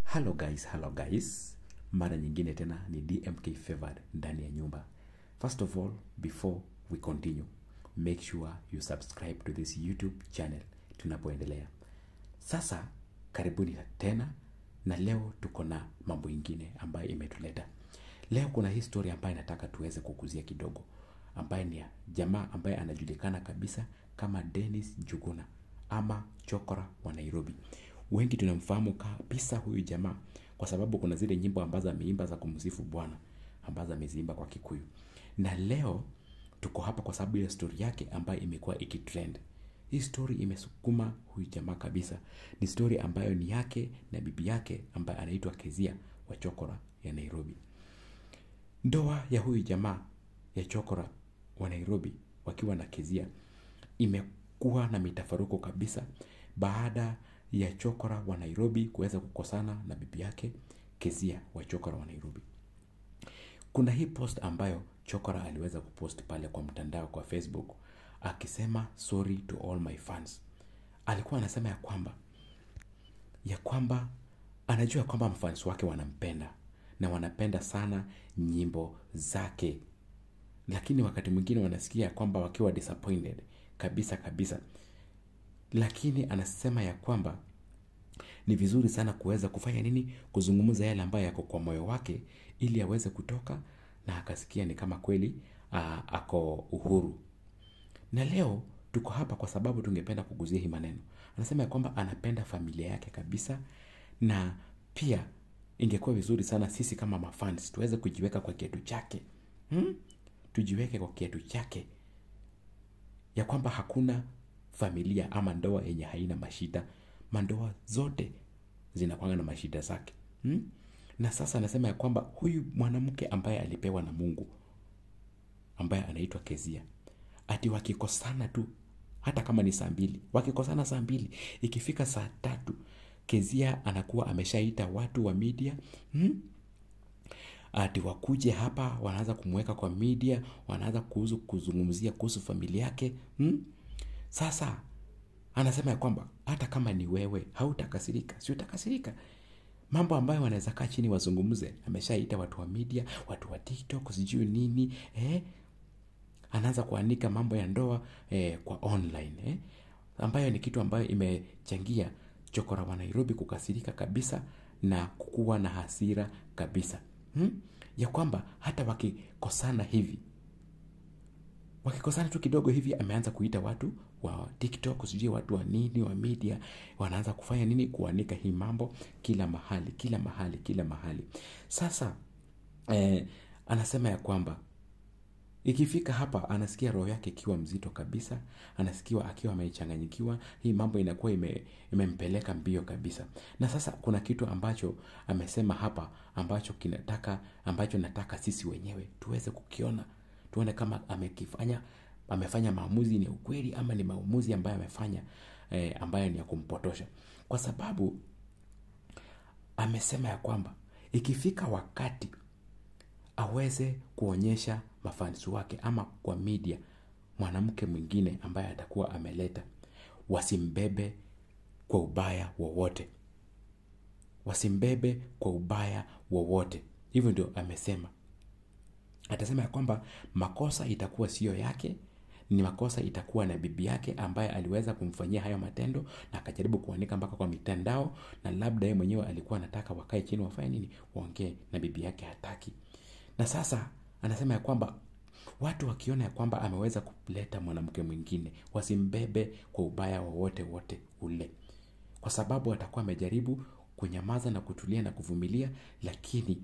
Hello guys, hello guys. Mara nyingine tena ni DMK Favored ndani ya nyumba. First of all, before we continue, make sure you subscribe to this YouTube channel tunapoendelea. Sasa karibuni tena na leo tuko na mambo ingine ambayo imetuleta. Leo kuna hii story ambayo nataka tuweze kukuzia kidogo, ambaye ni ya jamaa ambaye anajulikana kabisa kama Dennis Njuguna ama Chokora wa Nairobi. Wengi tunamfahamu kabisa huyu jamaa kwa sababu kuna zile nyimbo ambazo ameimba za kumsifu Bwana ambazo ameziimba kwa Kikuyu. Na leo tuko hapa kwa sababu ya story yake ambayo imekuwa ikitrend. Hii story imesukuma huyu jamaa kabisa. Ni story ambayo ni yake na bibi yake ambaye anaitwa Kezia wa Chokora ya Nairobi. Ndoa ya huyu jamaa ya Chokora wa Nairobi wakiwa na Kezia imekuwa na mitafaruko kabisa baada ya Chokora wa Nairobi kuweza kukosana na bibi yake Kezia wa Chokora wa Nairobi. Kuna hii post ambayo Chokora aliweza kupost pale kwa mtandao kwa Facebook akisema sorry to all my fans. Alikuwa anasema ya kwamba ya kwamba anajua kwamba mafans wake wanampenda na wanapenda sana nyimbo zake, lakini wakati mwingine wanasikia ya kwamba wakiwa disappointed kabisa kabisa, lakini anasema ya kwamba ni vizuri sana kuweza kufanya nini, kuzungumza yale ambayo yako kwa moyo wake, ili aweze kutoka na akasikia ni kama kweli aa, ako uhuru. Na leo tuko hapa kwa sababu tungependa kuguzia hii maneno. Anasema ya kwamba anapenda familia yake kabisa, na pia ingekuwa vizuri sana sisi kama mafans tuweze kujiweka kwa kiatu chake hmm? Tujiweke kwa kiatu chake ya kwamba hakuna familia ama ndoa yenye haina mashida. Mandoa zote zinakwanga na mashida zake hmm? Na sasa anasema ya kwamba huyu mwanamke ambaye alipewa na Mungu ambaye anaitwa Kezia, ati wakikosana tu, hata kama ni saa mbili, wakikosana saa mbili, ikifika saa tatu Kezia anakuwa ameshaita watu wa media hmm? ati wakuje hapa, wanaanza kumweka kwa media, wanaanza kuhusu kuzungumzia kuhusu familia yake hmm? Sasa anasema ya kwamba hata kama ni wewe hautakasirika, si utakasirika. Mambo ambayo wanaweza kaa chini wazungumze, ameshaita watu wa media, watu wa TikTok, sijui nini eh? Anaanza kuanika mambo ya ndoa eh, kwa online eh? ambayo ni kitu ambayo imechangia Chokora wa Nairobi kukasirika kabisa na kukuwa na hasira kabisa hmm? ya kwamba hata wakikosana hivi wakikosana tu kidogo hivi, ameanza kuita watu wa TikTok, sijui watu wa nini wa media, wanaanza kufanya nini, kuanika hii mambo kila mahali, kila mahali, kila mahali. Sasa eh, anasema ya kwamba ikifika hapa anasikia roho yake ikiwa mzito kabisa, anasikiwa akiwa amechanganyikiwa. Hii mambo inakuwa ime, imempeleka mbio kabisa. Na sasa kuna kitu ambacho amesema hapa ambacho kinataka ambacho nataka sisi wenyewe tuweze kukiona, tuone kama amekifanya amefanya maamuzi ni ukweli ama ni maamuzi ambayo amefanya eh, ambayo ni ya kumpotosha, kwa sababu amesema ya kwamba ikifika wakati aweze kuonyesha mafansi wake ama kwa media mwanamke mwingine ambaye atakuwa ameleta, wasimbebe kwa ubaya wowote, wasimbebe kwa ubaya wowote. Hivyo ndio amesema. Atasema ya kwamba makosa itakuwa siyo yake, ni makosa itakuwa na bibi yake ambaye aliweza kumfanyia hayo matendo na akajaribu kuanika mpaka kwa mitandao, na labda yeye mwenyewe alikuwa anataka wakae chini wafanye nini, waongee na bibi yake, hataki. Na sasa anasema ya kwamba watu wakiona ya kwamba ameweza kuleta mwanamke mwingine wasimbebe kwa ubaya wowote wote ule, kwa sababu atakuwa amejaribu kunyamaza na kutulia na kuvumilia, lakini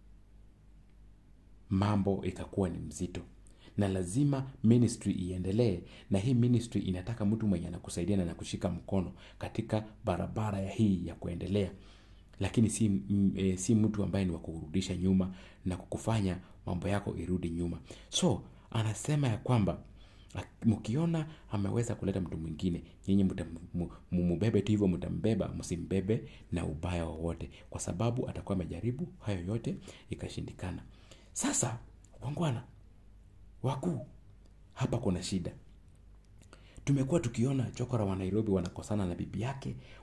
mambo ikakuwa ni mzito na lazima ministry iendelee, na hii ministry inataka mtu mwenye anakusaidia na kushika mkono katika barabara ya hii ya kuendelea, lakini si, m, e, si mtu ambaye ni wa kurudisha nyuma na kukufanya mambo yako irudi nyuma. So anasema ya kwamba mkiona ameweza kuleta mtu mwingine, nyinyi mumubebe tu hivyo, mtambeba, msimbebe na ubaya wowote, kwa sababu atakuwa amejaribu hayo yote ikashindikana. Sasa wangwana wakuu, hapa kuna shida. Tumekuwa tukiona Chokora wa Nairobi wanakosana na bibi yake,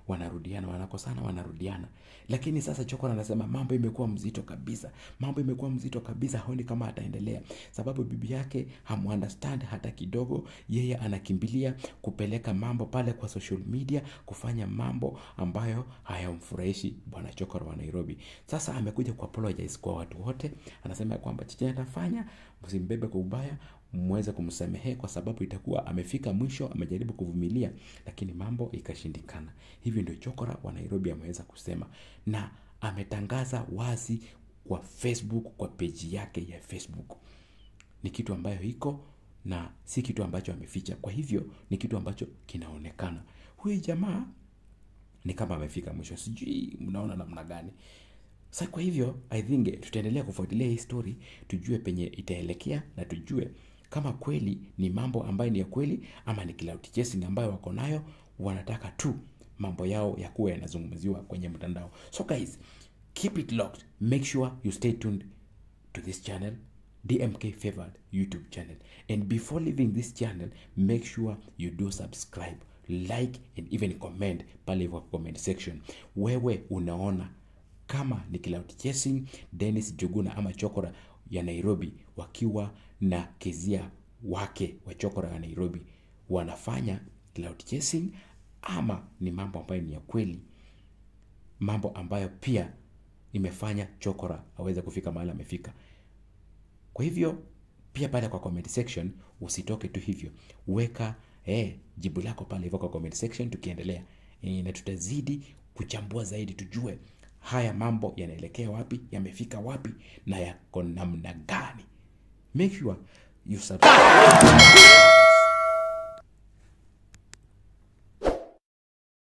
wanarudiana wanakosana wanarudiana lakini sasa chokora anasema mambo imekuwa mzito kabisa mambo imekuwa mzito kabisa haoni kama ataendelea sababu bibi yake hamuunderstand hata kidogo yeye anakimbilia kupeleka mambo pale kwa social media kufanya mambo ambayo hayamfurahishi bwana chokora wa nairobi sasa amekuja kuapologize kwa watu wote anasema ya kwamba chenye atafanya msimbebe kwa ubaya mweze kumsamehe kwa sababu itakuwa amefika mwisho amejaribu kuvumilia lakini mambo ikashindikana hivyo ndio chokora wa nairobi ameweza kusema na ametangaza wazi kwa facebook kwa peji yake ya facebook ni kitu ambayo iko na si kitu ambacho ameficha kwa hivyo ni kitu ambacho kinaonekana huyu jamaa ni kama amefika mwisho sijui mnaona namna gani sa kwa hivyo i think tutaendelea kufuatilia hii story tujue penye itaelekea na tujue kama kweli ni mambo ambayo ni ya kweli ama ni cloud chasing ambayo wako nayo wanataka tu mambo yao ya kuwa yanazungumziwa kwenye mtandao so guys keep it locked make sure you stay tuned to this channel dmk favored youtube channel and before leaving this channel make sure you do subscribe like and even comment pale hivyo comment section wewe unaona kama ni cloud chasing dennis juguna ama chokora ya nairobi wakiwa na kezia wake wa chokora ya nairobi wanafanya cloud chasing ama ni mambo ambayo ni ya kweli mambo ambayo pia imefanya chokora aweze kufika mahali amefika kwa hivyo pia pale kwa comment section usitoke tu hivyo weka eh, jibu lako pale hivyo kwa comment section tukiendelea e, na tutazidi kuchambua zaidi tujue haya mambo yanaelekea wapi yamefika wapi na yako namna gani make sure you subscribe